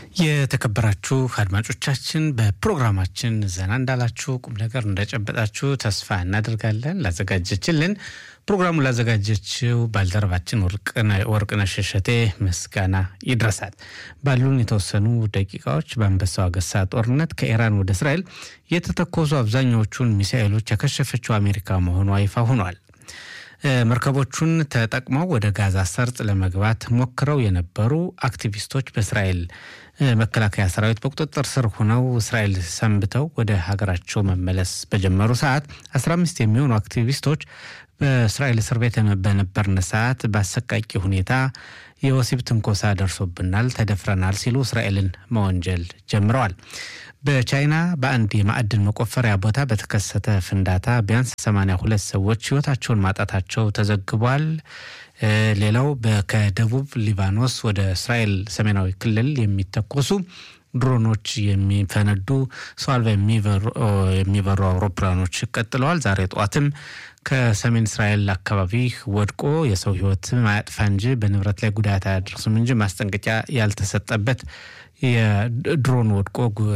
የተከበራችሁ አድማጮቻችን በፕሮግራማችን ዘና እንዳላችሁ ቁም ነገር እንደጨበጣችሁ ተስፋ እናደርጋለን። ላዘጋጀችልን ፕሮግራሙን ላዘጋጀችው ባልደረባችን ወርቅነሽ እሸቴ ምስጋና ይድረሳል። ባሉን የተወሰኑ ደቂቃዎች በአንበሳው አገሳ ጦርነት ከኢራን ወደ እስራኤል የተተኮሱ አብዛኛዎቹን ሚሳኤሎች ያከሸፈችው አሜሪካ መሆኗ ይፋ ሆኗል። መርከቦቹን ተጠቅመው ወደ ጋዛ ሰርጥ ለመግባት ሞክረው የነበሩ አክቲቪስቶች በእስራኤል መከላከያ ሰራዊት በቁጥጥር ስር ሆነው እስራኤል ሰንብተው ወደ ሀገራቸው መመለስ በጀመሩ ሰዓት 15 የሚሆኑ አክቲቪስቶች በእስራኤል እስር ቤት በነበርን ሰዓት በአሰቃቂ ሁኔታ የወሲብ ትንኮሳ ደርሶብናል፣ ተደፍረናል ሲሉ እስራኤልን መወንጀል ጀምረዋል። በቻይና በአንድ የማዕድን መቆፈሪያ ቦታ በተከሰተ ፍንዳታ ቢያንስ 82 ሰዎች ሕይወታቸውን ማጣታቸው ተዘግቧል። ሌላው ከደቡብ ሊባኖስ ወደ እስራኤል ሰሜናዊ ክልል የሚተኮሱ ድሮኖች የሚፈነዱ ሰው አልባ የሚበሩ አውሮፕላኖች ቀጥለዋል። ዛሬ ጠዋትም ከሰሜን እስራኤል አካባቢ ወድቆ የሰው ሕይወት ማያጥፋ እንጂ በንብረት ላይ ጉዳት አያደርስም እንጂ ማስጠንቀቂያ ያልተሰጠበት የድሮን ወድቆ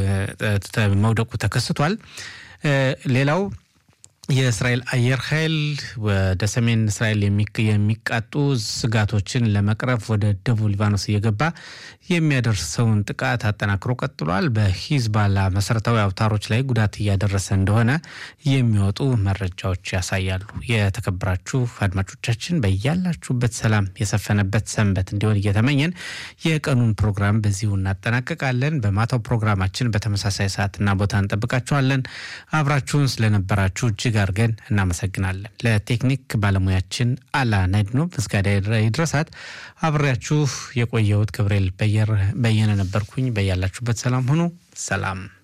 መውደቁ ተከስቷል። ሌላው የእስራኤል አየር ኃይል ወደ ሰሜን እስራኤል የሚቃጡ ስጋቶችን ለመቅረፍ ወደ ደቡብ ሊባኖስ እየገባ የሚያደርሰውን ጥቃት አጠናክሮ ቀጥሏል። በሂዝባላ መሰረታዊ አውታሮች ላይ ጉዳት እያደረሰ እንደሆነ የሚወጡ መረጃዎች ያሳያሉ። የተከበራችሁ አድማጮቻችን በያላችሁበት ሰላም የሰፈነበት ሰንበት እንዲሆን እየተመኘን የቀኑን ፕሮግራም በዚሁ እናጠናቀቃለን። በማታው ፕሮግራማችን በተመሳሳይ ሰዓትና ቦታ እንጠብቃችኋለን። አብራችሁን ስለነበራችሁ እጅግ አድርገን እናመሰግናለን። ለቴክኒክ ባለሙያችን አላ ናይድኖ ምስጋና ይድረሳት። አብሬያችሁ የቆየሁት ገብርኤል በየነ ነበርኩኝ። በያላችሁበት ሰላም ሁኑ። ሰላም